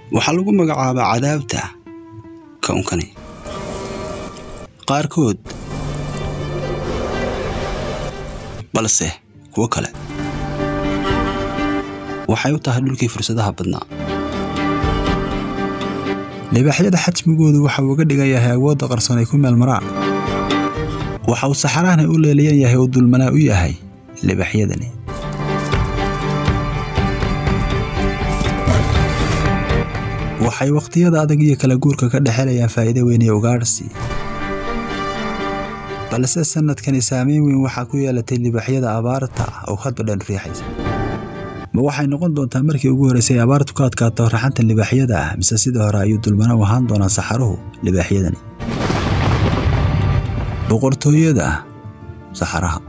waxaa lagu magacaabaa cadaabta kownkani qaarkood balse kuwo kale waxay u tahay dhulkii fursadaha badnaa libaaxyada xajmigoodu waxa uu uga dhigan yahay awoodda qarsoon ay ku meel maraan waxa uu saxarahana u leeliyan yahay oo dulmanaa u yahay libaaxyadani waxay wakhtiyada adag iyo kala guurka ka dhexelayaan faa'iido weyn iyo ugaadhsi balse sannadkani saameyn weyn waxaa ku yeelatay libaaxyada abaarta oo hadba dhan riixaysa ma waxay noqon doontaa markii ugu horraysay abaartu ka adkaato raxanta libaaxyada ah mise sidii hore ayuu dulmana u ahaan doonaa saxaruhu libaaxyadani boqortooyada saxaraha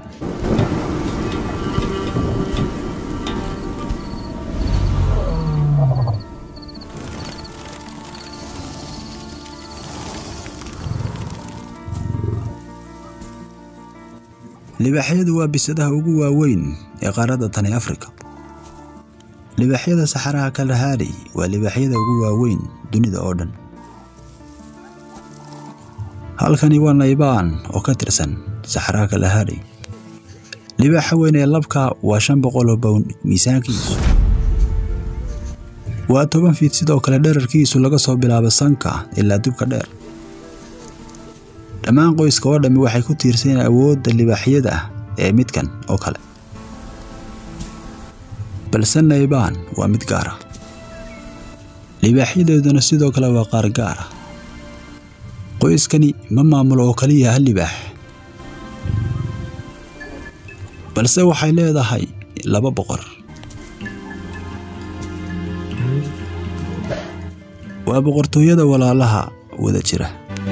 libaaxyadu waa bisadaha ugu waaweyn ee qaaradda tani afrika libaaxyada saxaraha kalahari waa libaaxyada ugu waaweyn dunida oo dhan halkani waa naybaan oo ka tirsan saxaraha kalahari libaaxa weyn ee labka waa shan boqol oo bown miisaankiisu waa toban fiid sidoo kale dherarkiisu laga soo bilaabo sanka ilaa dubka dheer dhammaan qoyska oo dhammi waxay ku tiirsan yihiin awoodda libaaxyada ee midkan oo kale balse naybaan waa mid gaara libaaxyadeeduna sidoo kale waa qaar gaara qoyskani ma maamulo oo kaliya hal libaax balse waxay leedahay laba boqor waa boqortooyada walaalaha wada jira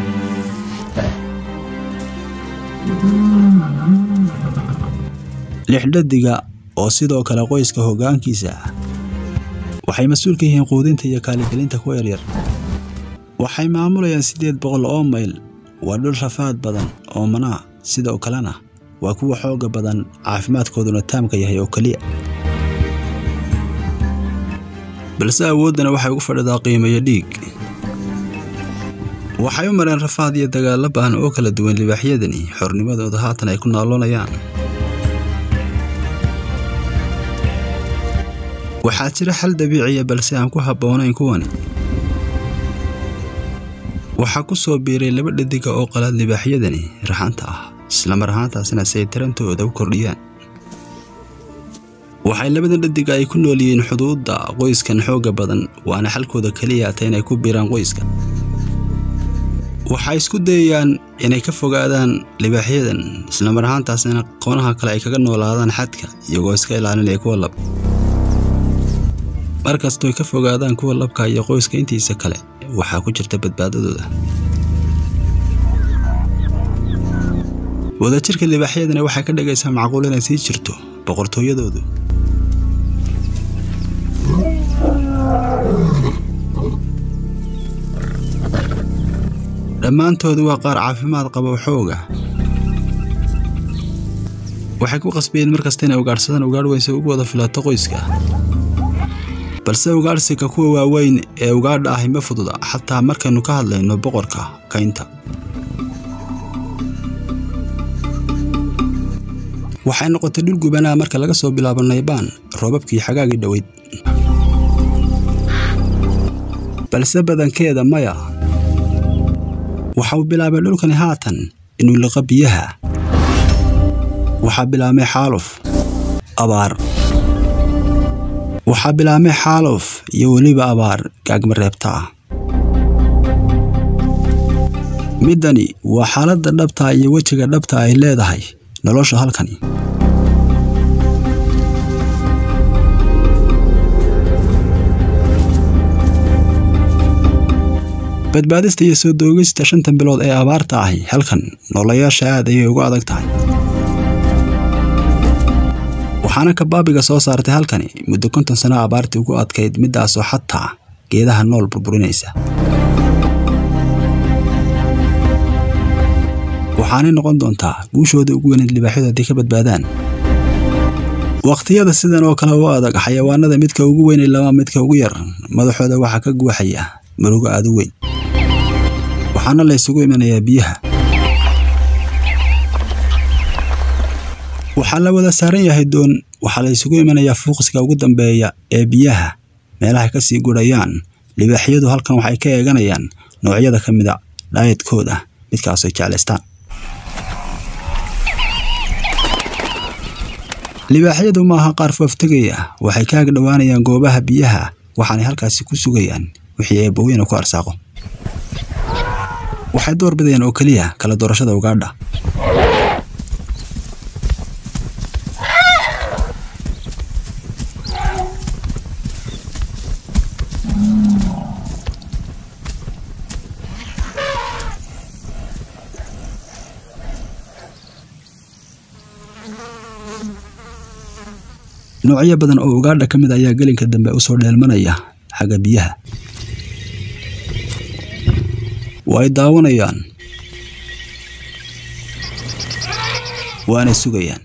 lixdhadiga oo sidoo kale qoyska hoggaankiisa ah waxay mas-uul ka yihiin quudinta iyo kaaligelinta kuwa yaryar waxay maamulayaan siddeed boqol oo mayl waa dhul rafaad badan oo manaa sidoo kalena waa kuwa xoogga badan caafimaadkooduna taamka yahay oo keliya balse awooddana waxay ugu fadhidaa qiimayo dhiig waxay u mareen rafaad iyo dagaallo ba'an oo kala duwan libaaxyadani xornimadooda haatan ay ku naaloonayaan waxaa jira xal dabiiciya balse aan ku habboonayn kuwani waxaa ku soo biiray laba dhadiga oo qalaad libaaxyadani raxanta ah islamar ahaantaasina si ay tarantooda u kordhiyaan waxay labadan dhadiga ay ku nool yihiin xuduudda qoyskan xoogga badan waana xalkooda keliya ata inay ku biiraan qoyska waxay isku dayayaan inay ka fogaadaan libaaxyadan islamar ahaantaasina qoonaha kale ay kaga noolaadaan xadka iyagoo iska ilaalinaya kuwa lab mar kastooy ka fogaadaan kuwa labka iyo qoyska intiisa kale waxaa ku jirta badbaadadooda wadajirka libaaxyadani waxay ka dhigaysaa macquul inay sii jirto boqortooyadoodu dhammaantoodu waa qaar caafimaad qaba oo xooga waxay ku qasbayeen mar kasta inay ugaadhsadaan ugaadh weyn si ugu wada filato qoyska balse ugaadhsiga kuwa waaweyn ee ugaadha ahi ma fududa xataa markaynu ka hadlayno boqorka kaynta waxay noqotay dhul gubanaa marka laga soo bilaabo naybaan roobabkii xagaagii dhoweyd balse badankeeda maya waxa uu bilaabay dhulkani haatan inuu liqo biyaha waxaa bilaabmay xaaluf abaar waxaa bilaabmay xaaluf iyo weliba abaar gaagma reebta ah middani waa xaaladda dhabta iyo wejiga dhabta ay leedahay nolosha halkani badbaadista iyo soo doogista shantan bilood ee abaarta ahi halkan noolayaasha aad ayay ugu adag tahay waxaana kabaabiga soo saartay halkani muddo konton sano abaartii ugu adkayd middaasoo xataa geedaha nool burburinaysa waxaanay noqon doontaa guushooda ugu weyneed libaaxyadu haddii ka badbaadaan wakhtiyada sidan oo kale u adag xayawaanada midka ugu weyn lama midka ugu yar madaxooda waxaa ka guuxaya murugo aada u weyn waxaana la ysugu imanayaa biyaha waxaa la wada saaran yahay doon waxaa la ysugu imanayaa fuuqsiga ugu dambeeya ee biyaha meelahay kasii gurayaan libaaxyadu halkan waxay ka eeganayaan noocyada ka mida dhaayadkooda midkaasay jeclaystaan libaaxyadu maaha qaar fooftegaya waxay ka ag dhowaanayaan goobaha biyaha waxaanay halkaasi ku sugayaan wixii eebbaweyne ku arsaaqo waxay door bidayaan oo keliya kala doorashada ugaadha noocyo badan oo ugaadha ka mid ayaa gelinka dambe usoo dheelmanaya xagga biyaha way daawanayaan waana sugayaan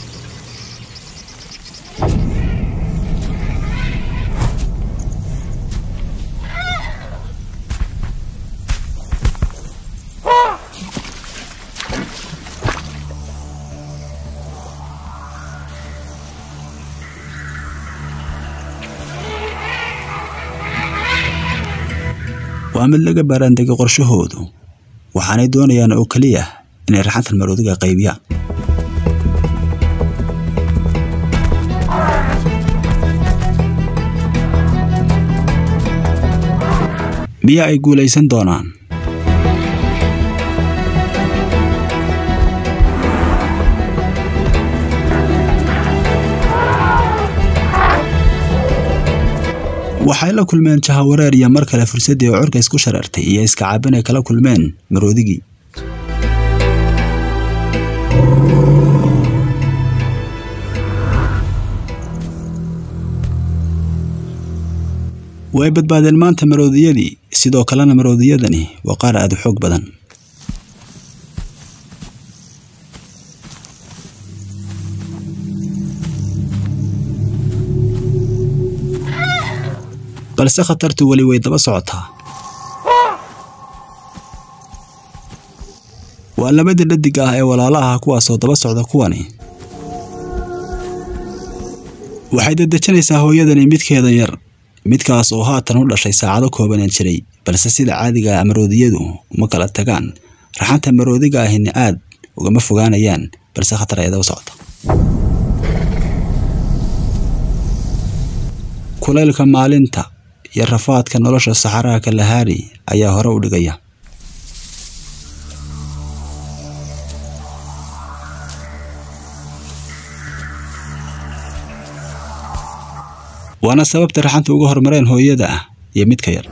waa mid laga baaraandegay qorshahoodu waxaanay doonayaan oo keliya inay raxantan maroodiga qaybiyaan miya ay guulaysan doonaan waxay la kulmeen jahawareer iyo mar kale fursaddii oo curka isku shareertay iyo iska caabin ay kala kulmeen maroodigii way badbaadeen maanta maroodiyadii sidoo kalena maroodiyadani waa qaar aada u xoog badan balse khatartu weli way daba socotaa waa labadii dhadig ah ee walaalaha kuwaasoo daba socda kuwani waxay dadejinaysaa hooyadani midkeeda yar midkaas oo haatan u dhashay saacado koobanaan jiray balse sida caadiga maroodiyadu uma kala tagaan raxanta maroodiga ahina aad ugama fogaanayaan balse khatar ay daba socota kulaylka maalinta iyo rafaadka nolosha saxaraha kalahari ayaa hore u dhigaya waana sababta raxanta uga hormareen hooyada ah iyo midka yar